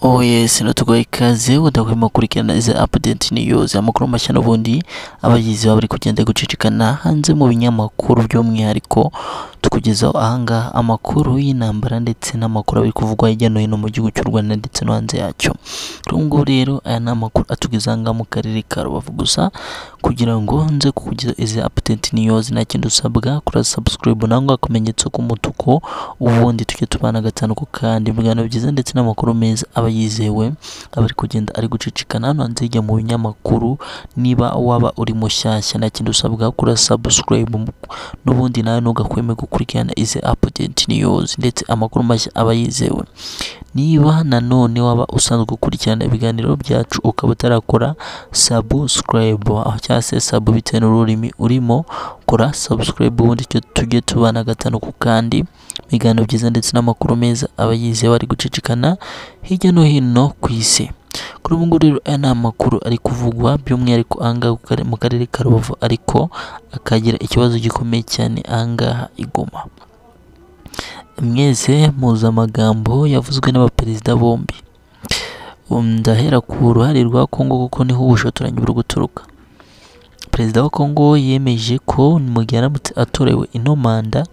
Oh yes, natuguha ikaze udahwema gukurikirana izi update news amakuru mashya n'ubundi abagizi baba bari kugenda gucicikana hanze mu binyamakuru by'umwihariko tukugezaho ahangaha amakuru y'intambara ndetse n'amakuru ari kuvugwa hirya no hino mu gihugu cy'u Rwanda ndetse no hanze yacyo ubu ngubu rero aya ni amakuru atugeza ahangaha mu karere ka Rubavu gusa kugira ngo nze kukugezaho izi update news nta kindi usabwa kora subscribe nangwa akamenyetso k'umutuku ubundi tujye tubana gatanu ku kandi ibiganiro byiza ndetse n'amakuru meza aba yizewe aba ari kugenda ari gucicikana hano hanze hirya mu binyamakuru niba waba uri mushyashya nta kindi usabwa kora subscribe n'ubundi nawe ntugakweme gukurikirana izi update news ndetse amakuru mashya aba yizewe niba nanone waba usanzwe ukurikirana ibiganiro byacu ukaba utarakora subscribe cyangwa se sub bitewe n'ururimi urimo kora subscribe ubundi icyo tujye tubana gatanu ku kandi ibiganiro byiza ndetse n'amakuru meza aba yizewe ari gucicikana hirya no hino ku isi kuri ubu ngubu rero aya ni amakuru ari kuvugwa by'umwihariko ahangaha mu karere ka rubavu ariko akagira ikibazo gikomeye cyane ahangaha igoma mwese muzi amagambo yavuzwe n'abaperezida bombi ndahera ku ruhare rwa kongo kuko niho ubushotoranyi buri guturuka perezida wa kongo yemeje ko mu gihe aramutse atorewe ino manda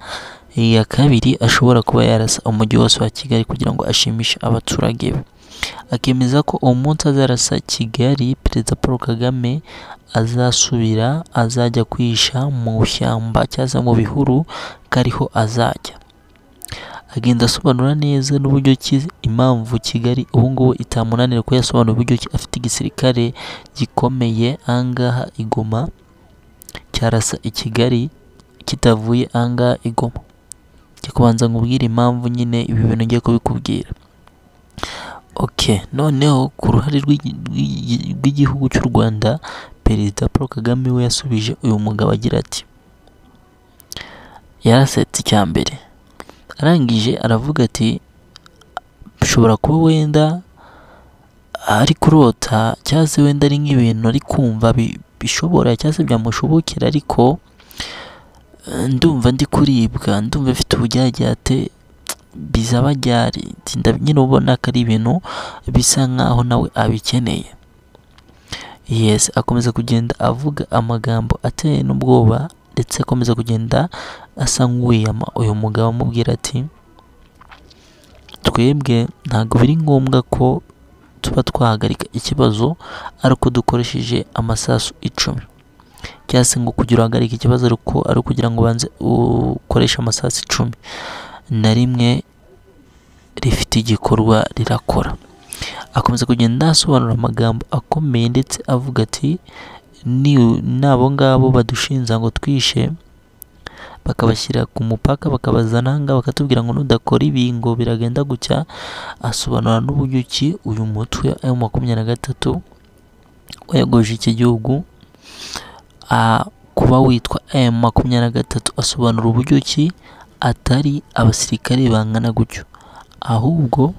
iya kabiri ashobora kuba yarasa umujyi wose wa kigali kugira ngo ashimishe abaturage be akemeza ko uwo munsi azarasa kigali perezida paul kagame azasubira azajya kwihisha mu shyamba cyangwa mu bihuru kariho azajya agenda asobanura neza n'uburyo ki impamvu kigali ubu ngubu itamunanira ko yasobanura uburyo ki afite igisirikare gikomeye ahangaha igoma cyarasa i kigali kitavuye ahangaha igoma njya kubanza nkubwire impamvu nyine ibi bintu ngiye kubikubwira ok noneho ku ruhare rw'igihugu cy'u rwanda perezida paul kagame we yasubije uyu mugabo agira ati yarasetse icya mbere arangije aravuga ati bishobora kuba wenda ari kurota cyangwa se wenda ari nk'ibintu ari kumva bishobora cyangwa se byamushobokera ariko ndumva ndi kuribwa ndumva mfite uburyaryaate bizaba ryari nyine ubona ko ari ibintu bisa nk'aho nawe abikeneye yesi akomeza kugenda avuga amagambo ateye n'ubwoba ndetse akomeza kugenda asa nk'uwiyama uyu mugabo amubwira ati twebwe ntabwo biri ngombwa ko tuba twahagarika ikibazo ariko dukoresheje amasasu icumi cyangwa se ngo kugira uhagarike ikibazo ariko ari ukugira ngo ubanze ukoreshe amasasu icumi na rimwe rifite igikorwa rirakora akomeza kugenda asobanura amagambo akomeye ndetse avuga ati n'abo ngabo badushinja ngo twishe bakabashyira ku mupaka bakabazana ngaho bakatubwira ngo nudakora ibi ngo biragenda gucya asobanura n'uburyo ki uyu mutwe ayo makumyabiri na gatatu wayogoje iki gihugu kuba witwa ayo makumyabiri na gatatu asobanura uburyo ki atari abasirikare bangana gutyo ahubwo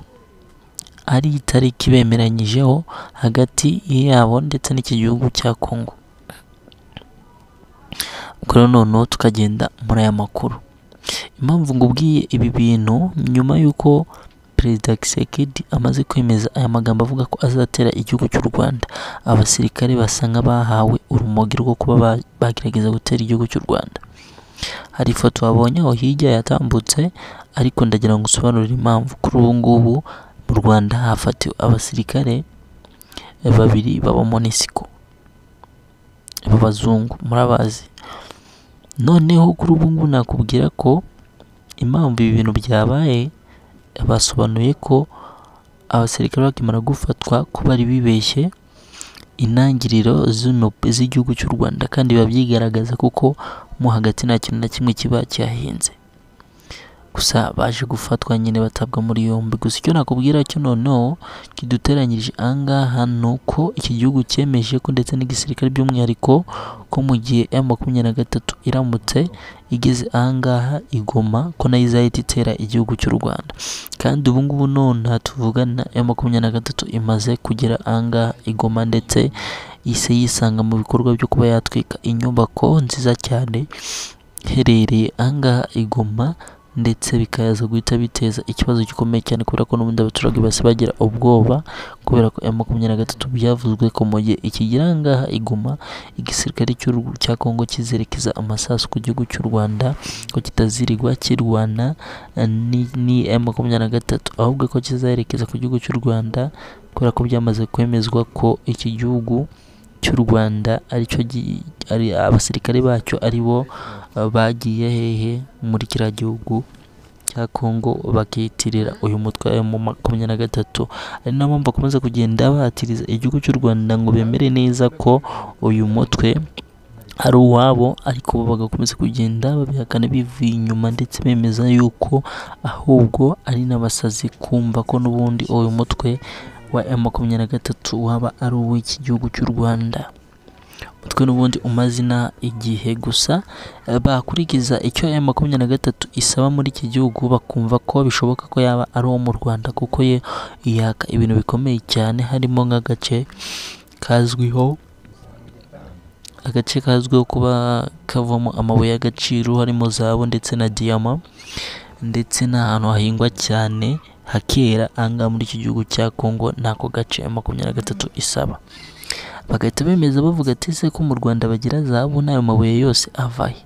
ari itariki bemeranyijeho hagati yabo ndetse n'iki gihugu cya kongo ubwo rero noneho tukagenda muri aya makuru impamvu ngubwiye ibi bintu nyuma y'uko perezida kisekedi amaze kwemeza aya magambo avuga ko azatera igihugu cy'u rwanda abasirikare basa nk'abahawe urumogi rwo kuba bagerageza gutera igihugu cy'u rwanda hari ifoto wabonye aho hirya yatambutse ariko ndagira ngo usobanurire impamvu kuri ubu ngubu mu rwanda hafatiwe abasirikare babiri baba monisiko b'abazungu murabazi noneho kuri ubu ngubu nakubwira ko impamvu ibi bintu byabaye basobanuye ko abasirikare bakimara gufatwa ko bari bibeshye intangiriro z'igihugu cy'u rwanda kandi biba byigaragaza kuko mo hagati nta kintu na kimwe kiba cyahinze gusa baje gufatwa nyine batabwa muri yombi gusa icyo nakubwira cyo noneho kiduteranyirije ahangaha ni uko iki gihugu cyemeje ko ndetse n'igisirikare by'umwihariko ko mu gihe ya makumyabiri na gatatu iramutse igeze ahangaha igoma ko nayo izahita itera igihugu cy'u rwanda kandi ubu ngubu none tuvugana ya makumyabiri na gatatu imaze kugera ahangaha igoma ndetse ise yisanga mu bikorwa byo kuba yatwika inyubako nziza cyane iherereye ahangaha igoma ndetse bikaza guhita biteza ikibazo gikomeye cyane kubera ko n'ubundi abaturage basi bagira ubwoba kubera ko M makumyabiri na gatatu byavuzwe ko mu gihe ikigera aha ngaha iguma igisirikare cy'u- cya Kongo kizerekeza amasasu ku gihugu cy'u Rwanda ko kitazirigwa kirwana eh, ni- ni M makumyabiri na gatatu ahubwo ko kizaherekeza ku gihugu cy'u Rwanda kubera ko byamaze kwemezwa ko iki gihugu cy'u Rwanda aricyo gi- ari abasirikare bacyo ari bo eh, bagiye hehe muri kiriya gihugu cya Kongo bakiyitirira uyu mutwe wa M makumyabiri na gatatu ari nayo mpamvu bakomeza kugenda bahatiriza igihugu cy'u Rwanda ngo bemere neza ko uyu mutwe ari uwabo ariko bo bagakomeza kugenda babihakana bivuye inyuma ndetse bemeza yuko ahubwo ari n'abasazi kumva ko n'ubundi uyu mutwe wa M makumyabiri na gatatu waba ari uw'iki gihugu cy'u Rwanda umutwe n'ubundi umazina igihe gusa eh, bakurikiza icyo M makumyabiri na gatatu isaba muri iki gihugu bakumva ko bishoboka ko yaba ari uwo mu Rwanda kuko ye yaka ibintu bikomeye cyane harimo nk'agace kazwiho agace kazwiho kuba kavamo amabuye y'agaciro harimo zahabu ndetse na diyama ndetse n'ahantu hahingwa cyane hakera ahangaha muri iki gihugu cya Congo n'ako gace ya makumyabiri na gatatu isaba bagahita bemeza bavuga ati ese ko mu Rwanda bagira zahabu n'ayo mabuye yose avahe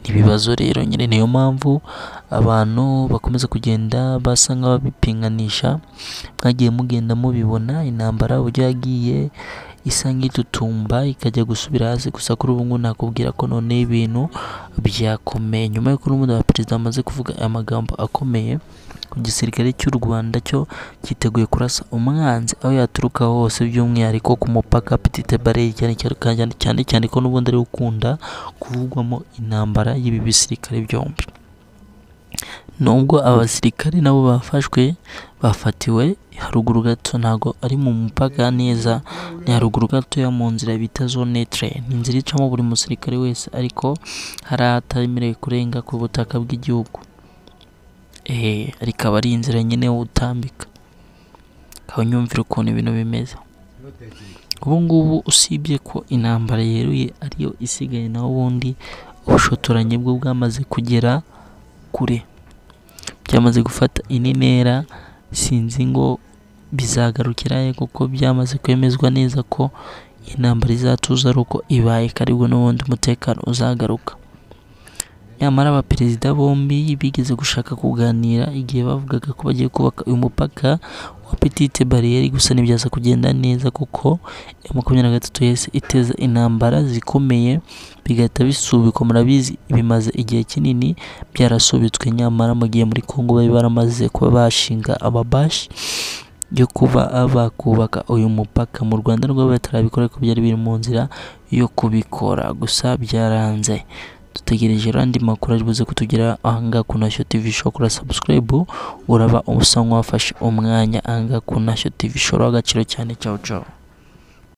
ibibazo rero nyine niyo mpamvu abantu bakomeza kugenda basa nk'ababipinganisha mwagiye mugenda mubibona intambara uburyo yagiye isa nk'itutumba ikajya gusubira hasi gusa kuri ubu ngubu nakubwira ko none ibintu byakomeye nyuma y'uko n'umuda wa perezida amaze kuvuga aya magambo akomeye igisirikare cy'u Rwanda cyo cyiteguye kurasa umwanzi aho yaturuka hose by'umwihariko ku mupaka Petite Barriere cyane cyane cyane cyane ko n'ubundi ari wo ukunda kuvugwamo intambara y'ibi bisirikare byombi nubwo abasirikare nabo bafashwe bafatiwe haruguru gato ntago ari mu mupaka neza ni haruguru gato ya mu nzira bita zone train ni inzira icamo buri musirikare wese ariko hari ahatemerewe kurenga ku butaka bw'igihugu eh ariko aba ari inzira nyine utambika ukaba unyumvira ukuntu ibintu bimeze ubu ngubu usibye ko intambara yeruye ariyo isigaye naho ubundi ubushotoranyi bwo bwamaze kugera kure byamaze gufata indi ntera sinzi ngo bizagarukira he kuko byamaze kwemezwa neza ko intambara izatuza ari uko ibaye karibu n'ubundi umutekano uzagaruka nyamara abaperezida bombi bigeze gushaka kuganira igihe bavugaga ko bagiye kubaka uyu mupaka wa petite bariyeri gusa ntibyaza kugenda neza kuko ya makumyabiri na gatatu yahise iteza intambara zikomeye bigahita bisubikwa murabizi bimaze igihe kinini byarasubitswe nyamara mu gihe muri Kongo bari baramaze kuba bashinga amabashi yo kuba bakubaka uyu mupaka mu Rwanda rwo batarabikora ariko byari biri mu nzira yo kubikora gusa byaranze dutegereje rero andi makuru ari buze kutugera ahangaha ku Nashyo TV Show kuri subscribe uraba usa nk'uwafashe umwanya ahangaha ku Nashyo TV Show agaciro cyane ciao ciao